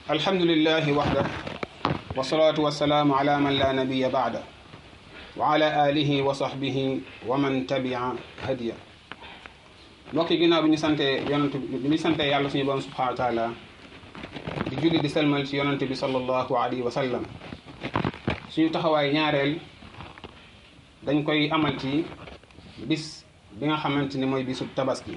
alhamdulillahi waxda wasalaatu wasalaamu ala man la nabiya baada wa ala alihi wa sahbihi wa man tabia hadiya mbokk yi ginnaaw bi ñu sante yonent bi ñu sante yàlla suñu borom subhanahu wa taala di julli di selmal ci yonent bi sallallahu alayhi wa sallam suñu taxawaay ñaareel dañ koy amal ci bis bi nga xamante ni mooy bisu tabaski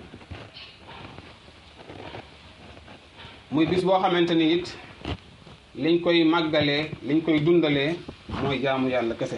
muy bis boo xamante ni it liñ koy màggalee liñ koy dundalee mooy jaamu yàlla kese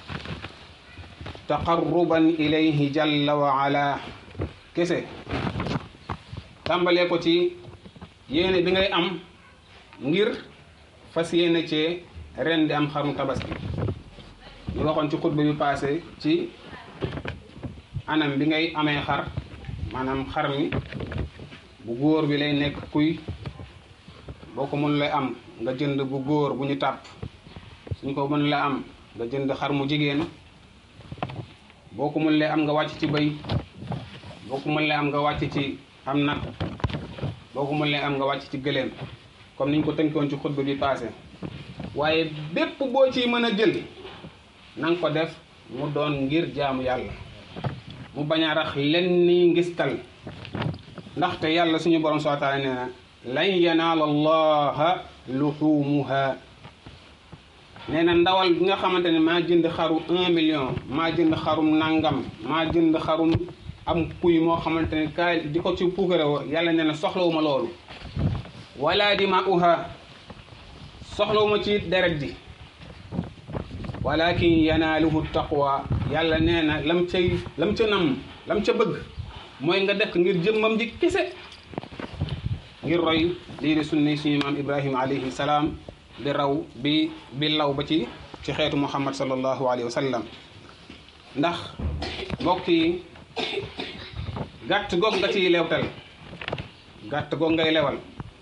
taqarruban ilayhi jalla wa ala kese tàmbalee ko ci yéene bi ngay am ngir fas yéene cee ren di am xarum tabaski ñu waxoon ci xutba bi passé ci anam bi ngay amee xar maanaam xar mi bu góor bi lay nekk kuy boo ko mën la am nga jënd bu góor bu ñu tàpp suñ ko mën la am nga jënd xar mu jigéen boo ko mën la am nga wàcc ci bëy boo ko mën la am nga wàcc ci am nag boo ko mën la am nga wàcc ci gëléem comme niñ ko tënkoon ci xutba bi passé waaye bépp boo ciy mën a jël na nga ko def mu doon ngir jaamu yàlla mu bañ a rax len ni ngistal ndaxte yàlla suñu borom subhaanahu wa taala nee na lan yanaala allaha luxumuha nee na ndawal bi nga xamante ne maa jënd xaru un million maa jënd xarum nangam maa jënd xarum am kuy moo xamante ne kaay di ko ci puukare wo yàlla nee na soxlawuma loolu wala dimauha soxlawuma ci deret ji walakin yanaaluhu taqwa yàlla nee na lam cay lam ca nam lam ca bëgg mooy nga def ngir jëmmam ji kese ngir roy lii di sunni suñu maam ibrahima alayhi salaam bi raw bi bi law ba ci ci xeetu muhammad sallallahu alayhi wa sallam ndax mbokk yi gàtt goog nga ciy lewtal gàtt goog ngay lewal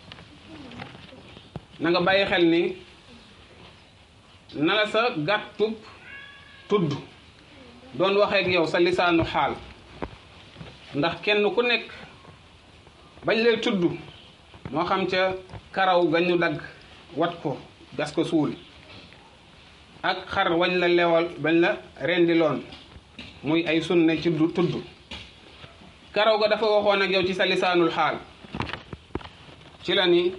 na nga bàyyi xel ni na la sa gàttub tudd doon waxeek yow sa lisaanu xaal ndax kenn ku nekk bañ lay tudd moo xam ca karaw ga ñu dagg wat ko gas ko suul ak xar wañ la lewal bañ la rendiloon muy ay sunne ci tudd karaw ga dafa waxoon ak yow ci sa lisaanul xaal ci la ni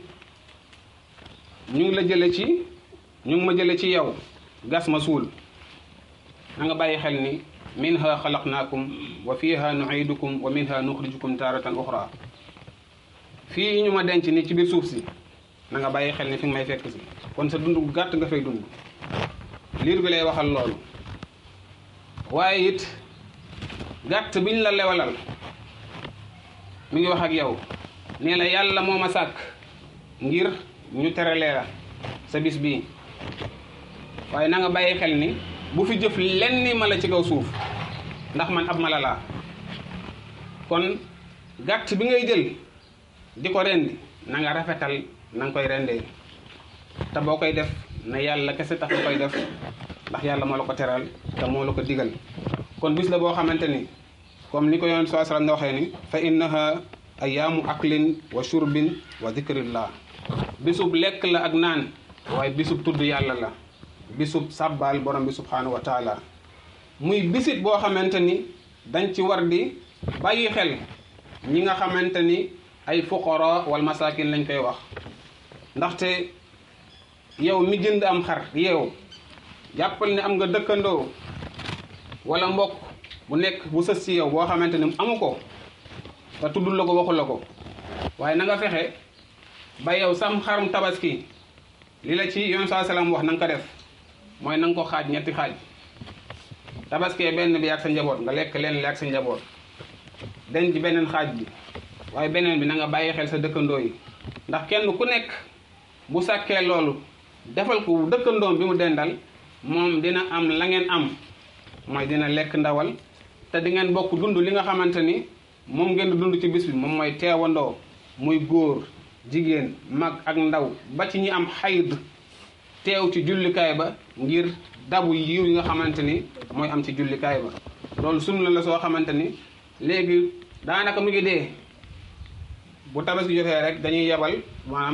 ñu ngi la jële ci ñu ngi ma jële ci yow gas ma suul na nga bàyyi xel ni minha xalaqnaakum wa fiha nuidukum wa minha nuxrijukum taaratan uxra fii ñu ma denc ni ci biir suuf si na nga bàyyi xel ni fi nga may fekk si kon sa dund gu gàtt nga fay dund liir bi lay waxal loolu waaye it gàtt biñ la lewalal mi ngi wax ak yow nee la yàlla moo ma sàkk ngir ñu teralee la sa bis bii waaye na nga bàyyi xel ni bu fi jëf lenn mala ci kaw suuf ndax man ab mala laa kon gàtt bi ngay jël di ko rendi na nga rafetal na nga koy rendee te boo koy def na yàlla kese tax nga koy def ndax yàlla moo la ko teral te moo la ko digal kon bis la boo xamante ni comme ni ko yoon saa sallam waxee ni fa innaha ayaamu aklin wa shurbin wa zikrillah bisub lekk la ak naan waaye bisub tudd yàlla la bisub sàbbaal borom bi subhanahu wa taala muy bisit boo xamante ni dañ ci war di bàyyi xel ñi nga xamante ni ay fuqara wal masakin lañ koy wax ndaxte yow mi jënd am xar yow jàppal ne am nga dëkkandoo wala mbokk bu nekk bu sës ci yow boo xamante ni amu ko te tuddul la ko waxul la ko waaye na nga fexe ba yow sam xarum tabaski li la ci yoon saa salaam wax na nga ko def mooy na nga ko xaaj ñetti xaaj tabaskee benn bi ak sa njaboot nga lekk leen li ak sa njaboot denc ci beneen xaaj bi waaye beneen bi na nga bàyyi xel sa dëkkandoo yi ndax kenn ku nekk bu sàkkee loolu defal ko dëkkandoom bi mu dendal moom dina am la ngeen am mooy dina lekk ndawal te di ngeen bokk dund li nga xamante ni moom ngeen di dund ci bis bi moom mooy teewandoo muy góor jigéen mag ak ndaw ba ci ñi am xayd teew ci jullikaay ba ngir dabu yiw yi nga xamante ni mooy am ci jullikaay ba loolu sunna la soo xamante ni léegi daanaka mu ngi dee bu tabaski jotee rek dañuy yebal maanaam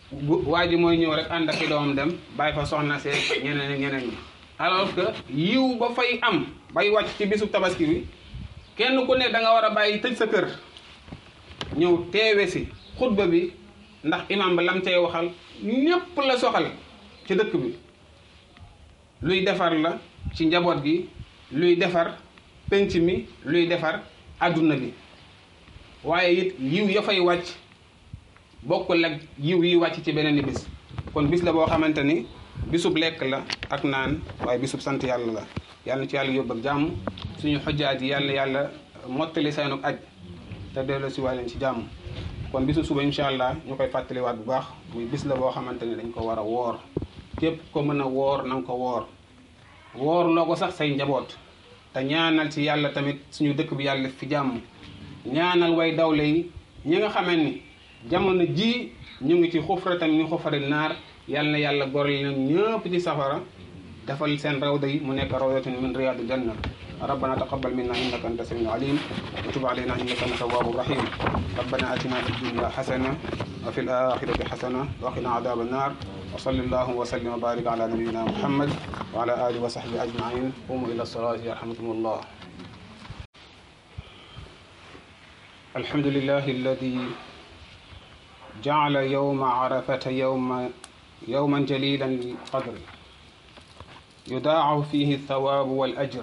bu waa ji mooy ñëw rek ànd ak i doomam dem bàyyi fa soxna see ñeneen ak ñeneen ñi alors que yiw ba fay am bay wàcc ci bisu tabaski bi kenn ku ne da nga war a bàyyi tëj sa kër ñëw teewe si xutba bi ndax imam ba lam cay waxal ñépp la soxal ci dëkk bi luy defar la ci njaboot gi luy defar penc mi luy defar adduna bi waaye it yiw ya fay wàcc bokkul ak yiw yi wàcc ci beneen bis kon bis la boo xamante ni bisub lekk la ak naan waaye bisub sant yàlla la yàlla na ci yàlla yóbbu ak jàmm suñu xojjaat yi yàlla yàlla mottali seenug aj te delloo si waa leen ci jàmm kon bisu suba incha allah ñu koy fàttaliwaat bu baax muy bis la boo xamante ni dañ ko war a woor képp ko mën a woor na nga ko woor woor loo ko sax say njaboot te ñaanal ci yàlla tamit suñu dëkk bi yàlla fi jàmm ñaanal way dawle yi ñi nga xamee ni jamono ji ñu ngi ci xufra tamit ñu xufari naar yàlla na yàlla gorel leen ñëpp ci safara defal seen rawda yi mu nekk rawdatun min riyadu janna ربنا تقبل منا انك انت السميع العليم وتب علينا انك انت التواب الرحيم ربنا اتنا في الدنيا حسنه وفي الاخره حسنه وقنا عذاب النار وصلى الله وسلم وبارك على نبينا محمد وعلى اله وصحبه اجمعين قوموا الى الصلاه يرحمكم الله الحمد لله الذي جعل يوم عرفة يوم يوما جليلا للقدر يضاعف فيه الثواب والأجر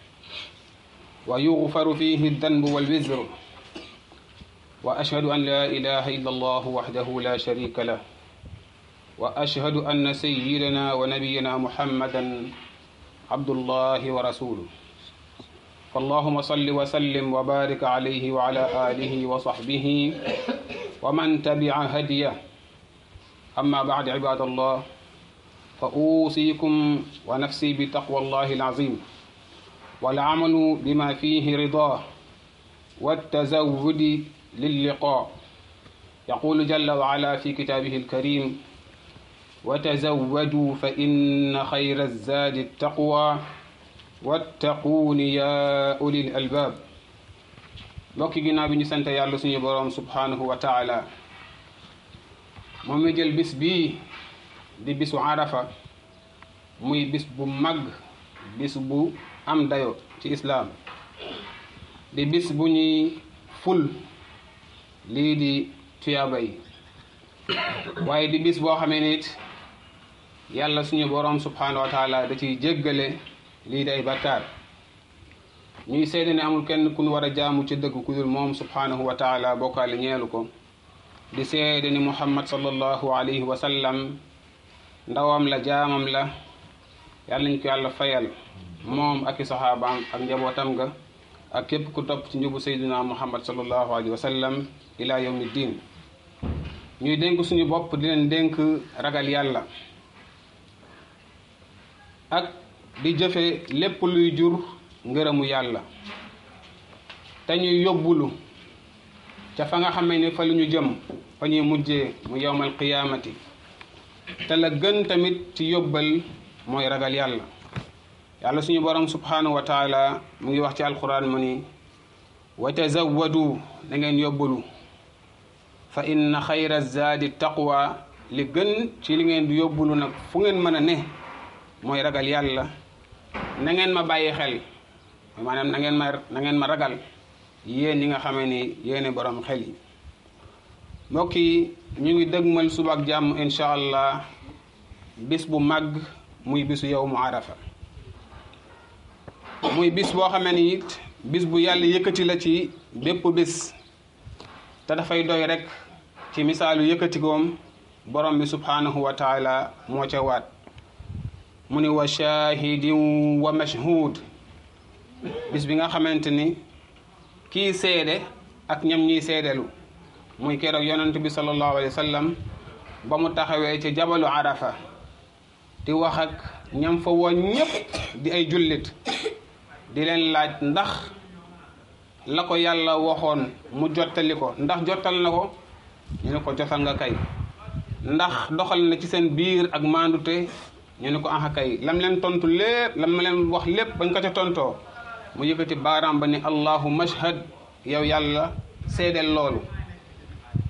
ويغفر فيه الذنب والوزر وأشهد أن لا إله إلا الله وحده لا شريك له وأشهد أن سيدنا ونبينا محمدا عبد الله ورسوله فاللهم صل وسلم وبارك عليه وعلى آله وصحبه ومن تبع هديه أما بعد عباد الله فأوصيكم ونفسي بتقوى الله العظيم والعمل بما فيه رضاه والتزود للقاء يقول جل وعلا في كتابه الكريم وتزودوا فإن خير الزاد التقوى واتقون يا أولي الألباب mbokki ginnaaw bi ñu sant yàlla suñu boroom subhanahu wa taala moom mi jël bis bii di bisu arafa muy bis bu mag bis bu am dayo ci islaam di bis bu ñuy ful lii di tuyaaba yi waaye di bis boo xamee nit yàlla suñu boroom subhanahu wa taala da ciy jéggale lii di ay bakkaar ñuy seede ne amul kenn ku ñu war a jaamu ci dëgg ku dul moom subhanahu wa taala bokkaale ñeelu ko di seede ni muhammad sallallahu alayhi wa sallam ndawam la jaamam la yàlla nañ ko yàlla fayal moom ak i saxaabaam ak njabootam nga ak képp ku topp ci njubu sayduna muhammad sallallahu alayhi wa sallam ila yawmi diin ñuy dénk suñu bopp di leen dénk ragal yàlla ak di jëfe lépp luy jur ngërëmu yàlla te ñuy yóbbulu ca fa nga xamee ni fa lu ñu jëm fa ñuy mujjee mu yowmal qiyaamati te la gën tamit ci yóbbal mooy ragal yàlla yàlla suñu borom subhanahu wa taala mu ngi wax ci alquran mu ni wa tazawwadu da ngeen yóbbulu fa inna xayra zaadi taqwa li gën ci li ngeen di yóbbulu nag fu ngeen mën a ne mooy ragal yàlla na ngeen ma bàyyi xel maanaam na ngeen ma na ngeen ma ragal yéen ñi nga xamee ni yéene borom xel yi mbokk yi ñu ngi dëgmal suba ak jàmm incha allah bis bu màgg muy bisu yow mu arafa muy bis boo xamee ni it bis bu yàlla yëkkati la ci bépp bis te dafay doy rek ci misaalu yëkkatikoom borom bi subhanahu wa taala moo ca waat mu ni wa shahidin wa mashhud bis bi nga xamante ni kii seede ak ñam ñiy seedelu muy keroog yonent bi sallallahu alayhi wa sallam ba mu taxawee ci jabalu arafa di wax ak ñam fa woon ñépp di ay jullit di leen laaj ndax la ko yàlla waxoon mu jottali ko ndax jottal na ko ñu ne ko jotal nga kay ndax doxal na ci seen biir ak maandute ñu ne ko aha kay lam leen tontu lépp lam leen wax lépp bañ ko ca tontoo mu yëkkati baaraam ba ni allahu mashhad yow yàlla seedeel loolu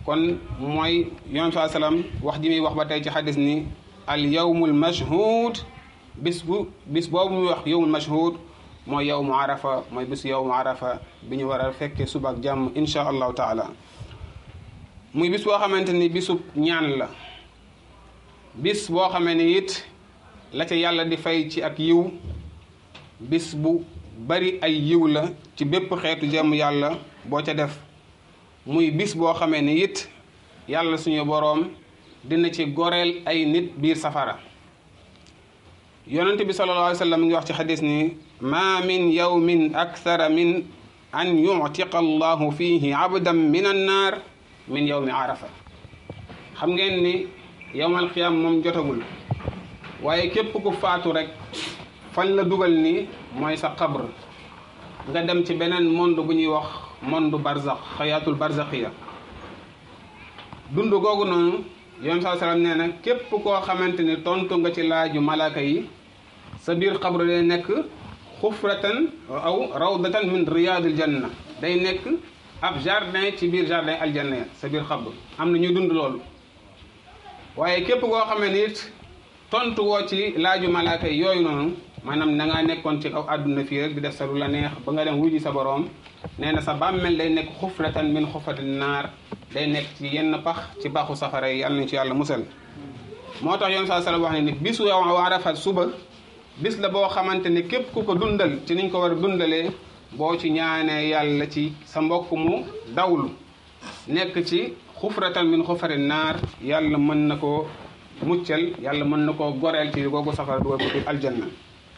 kon mooy yonent saa salaam wax ji muy wax ba tey ci xadis ni al yawmul mashhud bis bu bis boobu muy wax yawmul mashhud mooy yawmu arafa mooy bisu yawmu arafa bi ñu war a fekkee suba ak jàmm insha allahu taala muy bis boo xamante ni bisub ñaan la bis boo xamee ni it la ca yàlla di fay ci ak yiw bis bu bari ay yiw la ci bépp xeetu jàmm yàlla boo ca def muy bis boo xamee ni it yàlla suñu boroom dina ci goreel ay nit biir safara yonent bi sallallahu alayhi wa sallam mi ngi wax ci xadis ni ma min yawmin akthara min an yuctiqa allahu fihi abdan min annaar min yawmi arafa xam ngeen ni yowmal xiyaam moom jotagul waaye képp ku faatu rek fan la dugal ni mooy sa xabr nga dem ci beneen monde bu ñuy wax monde barzax xayaatul barzaxiya dund googu noonu yoon saa salaam nee na képp koo xamante ni tontu nga ci laaju malaaka yi sa biir xabru day nekk xufratan aw rawdatan min riyadil janna day nekk ab jardin ci biir jardin aljanna ya sa biir xabru am na ñuy dund loolu waaye képp koo xamee ni it tontu woo ci laaju malaaka yi yooyu noonu maanaam da ngaa nekkoon ci kaw àdduna fii rek di def sa lu la neex ba nga dem wuji sa boroom nee na sa bàmmeel day nekk xufratan min xufratin naar day nekk ci yenn pax ci paxu safara yi yàlla nañ ci yàlla musal moo tax yoon saa sala wax ne ni bisu yow Arafa suba bis la boo xamante ni képp ku ko dundal ci niñ ko war a dundalee boo ci ñaanee yàlla ci sa mbokk mu dawlu nekk ci xufratan min xufratin naar yàlla mën na koo muccal yàlla mën na koo goreel ci googu safara dugal ko ci aljanna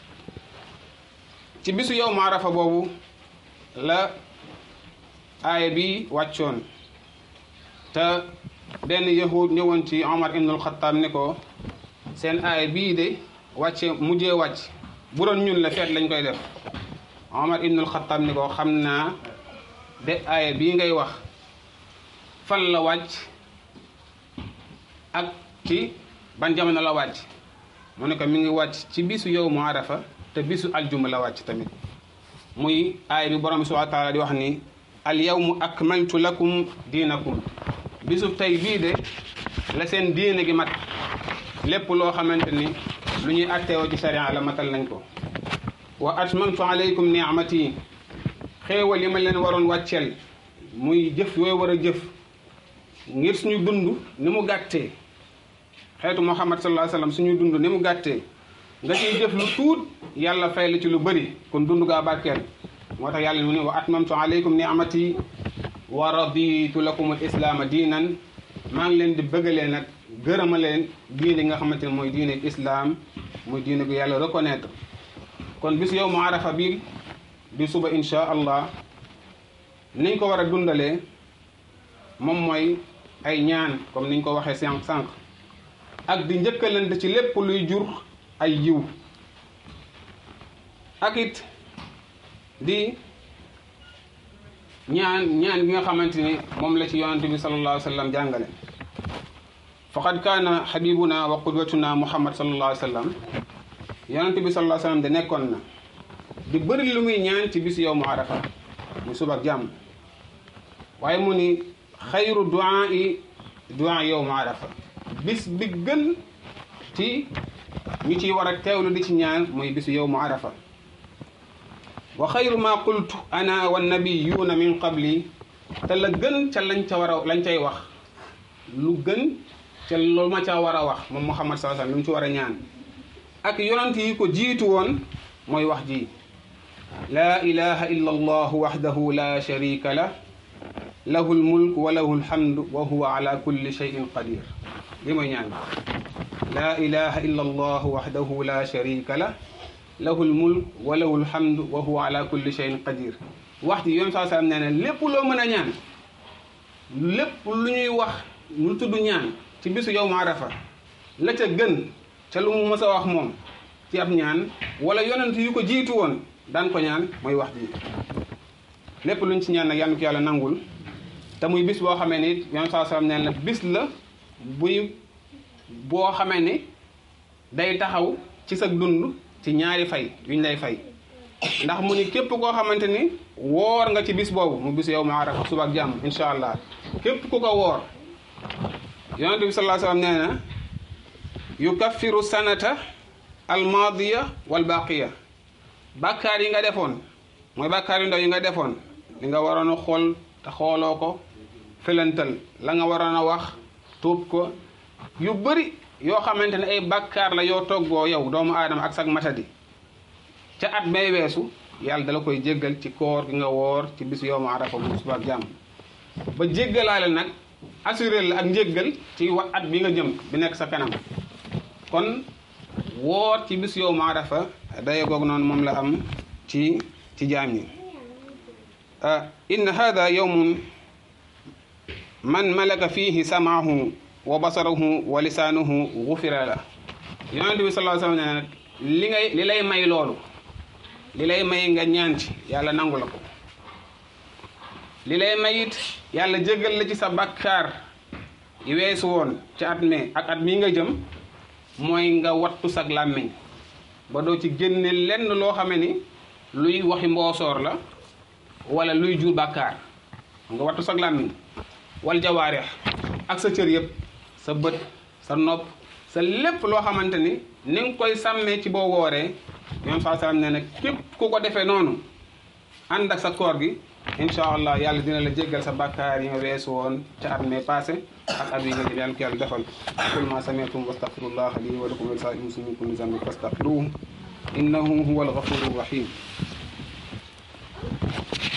ci bisu yow ma arafa boobu la aaya bi wàccoon te benn yahud ñëwoon ci Omar ibnul Xattaab ne ko seen aaya bii de wàcce mujjee wàcc bu doon ñun la feet lañ koy def Omar ibnul Xattaab ne ko xam naa de aaya bii ngay wax fan la wàcc ak ci ban jamono la wàcc mu ne ko mi ngi wàcc ci bisu yow mu arafa te bisu aljuma la wàcc tamit muy aay bi borom bi subhanahu wa taala di wax ni al yawmu akmaltu lakum diinakum bisu tey bii de la seen diine gi mat lépp loo xamante ni lu ñuy atteewoo ci sharia la matal nañ ko wa atmamtu alaykum ni'mati xéewal yi ma leen waroon wàcceel muy jëf yooyu war a jëf ngir suñu dund ni mu gàttee xeetu muhammad sallallahu alayhi wasallam suñu dund ni mu gàttee nga ciy jëf lu tuut yàlla fay la ci lu bëri kon dund gaa barkeel moo tax yàlla mu ne wa atmamtu alaykum ni'mati wa raditu lakum al islaama diinan maa ngi leen di bëggalee nag gërëma leen diine nga xamante ne mooy diine islam muy diine gu yàlla reconnaître kon bis yow mu arafa bi di suba insha allah niñ ko war a dundalee moom mooy ay ñaan comme niñ ko waxee sànq sànq ak di njëkkalante ci lépp luy jur ay yiw ak it di ñaan ñaan gi nga xamante ni moom la ci yonante bi sallallahu alayhi wa sallam jàngale faqad kaana xabibuna wa qudwatuna muhammad sallallahu alayhi wa sallam yonante bi sallallahu alayhi wa sallam de nekkoon na di bëri lu muy ñaan ci bisu yow mu arafa mu suba ak jàmm waaye mu ni xayru duaa yi duaa yow mu arafa bis bi gën ci ñu ciy war a teewlu di ci ñaan mooy bisu yow mu arafa wa xayru ma qultu ana wa nabiyuuna min qabli te la gën ca lañ ca war a lañ cay wax lu gën ca loolu ma ca war a wax moom muhammad sallallahu alayhi wasallam lu mu ci war a ñaan ak yonent yi ko jiitu woon mooy wax ji laa ilaha illa allah wahdahu la sharika lah lahu lmulk wa lahu lhamdu wa huwa ala kulli shay'in qadir li mooy ñaan laa ilaha illa allah wahdahu la sharika lah lahu lmulk wa lahu lhamdu wa huwa ala kulli shay'in qadir wax ji yoon saa sallam nee na lépp loo mën a ñaan lépp lu ñuy wax lu tudd ñaan ci bisu yow ma arafa la ca gën ca lu mu mës a wax moom ci ab ñaan wala yonent yu ko jiitu woon daan ko ñaan mooy wax ji lépp luñ ci ñaan nag yàlla ko yàlla nangul te muy bis boo xamee ni yoon saa sallam nee na bis la buy boo xamee ni day taxaw ci sa dund ci ñaari fay yuñ lay fay ndax mu ni képp koo xamante ni woor nga ci bis boobu mu bis yow ma arafa suba ak jàmm incha allah képp ku ko woor yonente bi sallallahu alayhi wasallam nee na yukaffiru sanata almaadiya wal baqiya bàkkaar yi nga defoon mooy bàkkaar yu ndaw yi nga defoon li nga waroon a xool te xooloo ko felantal la nga waroon a wax tuub ko yu bëri yoo xamante ne ay bàkkaar la yoo toggoo yow doomu aadama ak sag matadi ca at may weesu yàlla dala koy jéggal ci koor gi nga woor ci bis yow ma arafa bu suba ak jàmm ba jéggalaale nag assuré la ak njéggal ci wa at bi nga jëm bi nekk sa kanam kon woor ci bis yow ma arafa daye goog noonu moom la am ci ci jaam ñi inna hada yawmun man malaka fihi samaahu wa basarahu wa lisaanuhu gufira la yonente bi sallallahu alayhi wasallam ne li ngay li lay may loolu li lay may nga ñaan ci yàlla nangu la ko li lay may it yàlla jéggal la ci sa bakkaar yi weesu woon ci at mi ak at mii nga jëm mooy nga wattu sag làmmiñ ba doo ci génne lenn loo xame ni luy waxi mboosoor la wala luy jur bàkkaar nga wattu sag làmmiñ wal jawaareex ak sa cër yëpp sa bët sa nopp sa lépp loo xamante ni ni nga koy sàmmee ci boo wooree ñoom saa salaam nee na képp ku ko defee noonu ànd ak sa koor gi incha allah yàlla dina la jéggal sa bàkkaar yi nga weesu woon ca at mee passé ak at yi nga jëm yàlla ko yàlla defal qul ma sami'tum wastaghfirullah li wa lakum wa li saa'iril muslimin min kulli dhanbin fastaghfiruhu innahu huwal ghafurur rahim